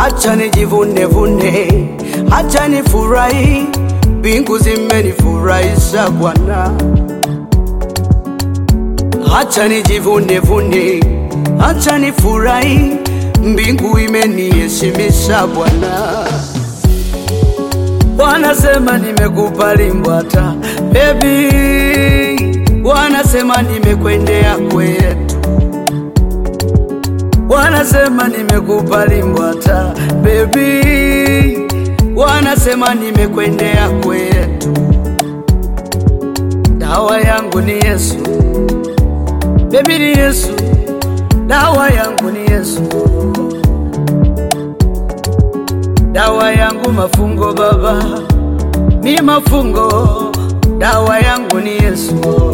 hacha nijivune vune, hacha nifurahi, mbingu zimenifurahisha Bwana. Hacha nijivune vune, hacha nifurahi, mbingu imeniheshimisha Bwana. Wanasema nimekubali Mbwata baby, wanasema nimekwendea kwetu, wanasema nimekubali Mbwata baby, wanasema nimekwendea kwetu. Dawa yangu ni Yesu baby, ni Yesu, dawa yangu ni Yesu, dawa yangu mafungo baba, mi mafungo, dawa yangu ni Yesu,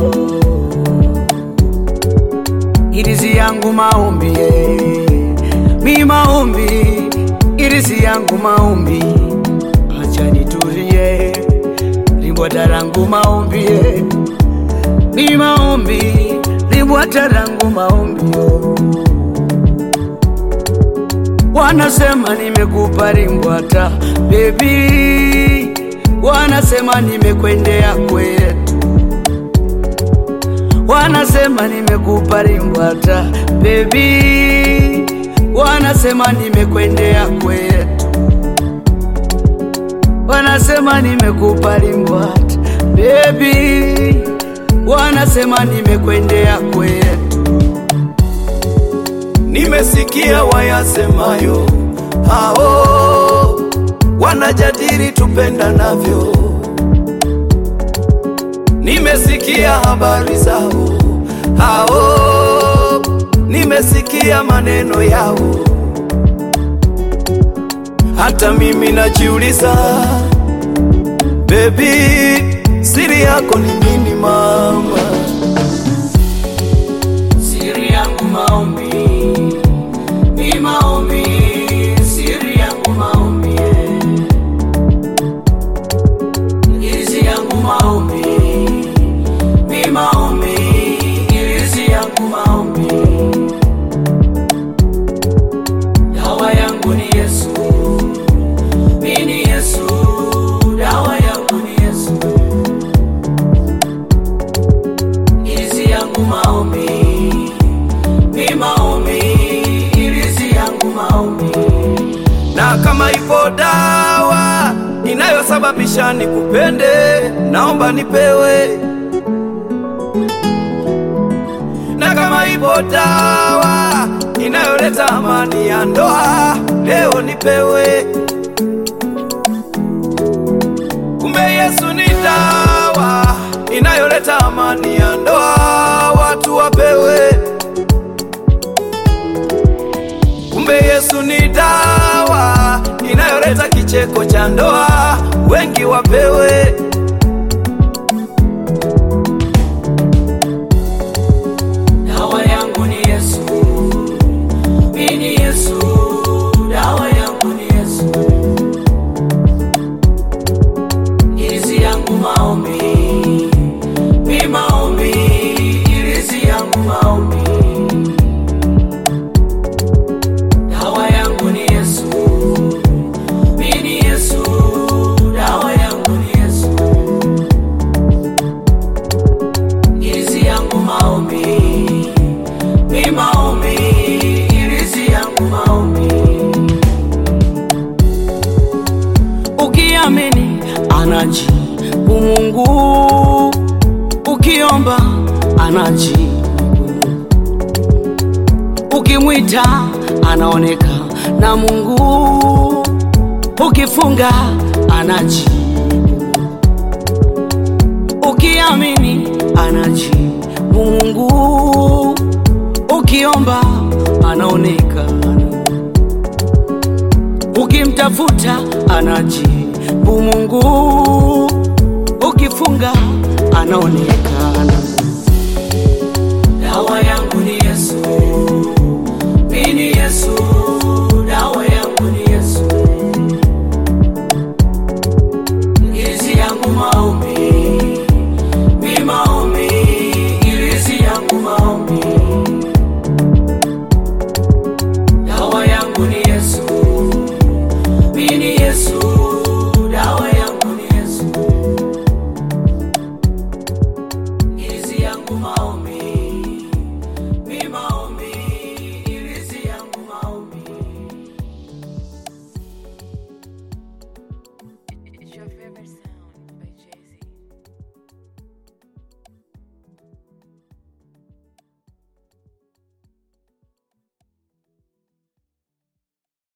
irizi yangu maombi, eh. mi maombi, irizi yangu maombi, acha nitulie, limbwata langu maombi, eh. mi maombi, limbwata langu maombi oh. Wanasema nimekupa limbwata baby, wanasema nimekwendea kwetu, wanasema nimekupa limbwata baby, wanasema nimekwendea kwetu, wanasema nimekupa limbwata baby, wanasema nimekwendea kwetu. Nimesikia wayasemayo hao wanajadili tupendanavyo. Nimesikia habari zao hao, nimesikia maneno yao. Hata mimi najiuliza, baby, siri yako ni nini mama? Siri yangu maombi, ni maombi, siri yangu maombi, irizi yangu maombi, ni maombi, irizi yangu maombi, dawa yangu ni Yesu, mi ni Yesu, dawa yangu ni Yesu, irizi yangu maombi ni maombi, irizi yangu maombi. na kama ipo dawa inayosababisha nikupende, naomba nipewe. Na kama ipo dawa inayoleta amani ya ndoa, leo nipewe. Kumbe Yesu ni dawa inayoleta amani ya ndoa, watu wapewe. Kumbe Yesu ni dawa inayoleta kicheko cha ndoa, wengi wapewe. Dawa yangu ni Yesu, mi ni Yesu, dawa yangu ni Yesu, irizi yangu maombi, mi maombi, irizi yangu maombi. Dawa yangu ni Yesu, mi ni Yesu, dawa yangu ni Yesu. irizi yangu maombi, mi maombi, irizi yangu maombi. Ukiamini anajibu Mungu, ukiomba anajibu, ukimwita anaoneka na Mungu, ukifunga anajibu ukiamini anajibu Mungu, ukiomba anaonekana, ukimtafuta anajibu Mungu, ukifunga anaonekana. Dawa yangu ni Yesu, mimi ni Yesu, dawa yangu ni Yesu, irizi yangu maombi mi maombi, irizi yangu maombi, dawa yangu ni Yesu, your favorite song.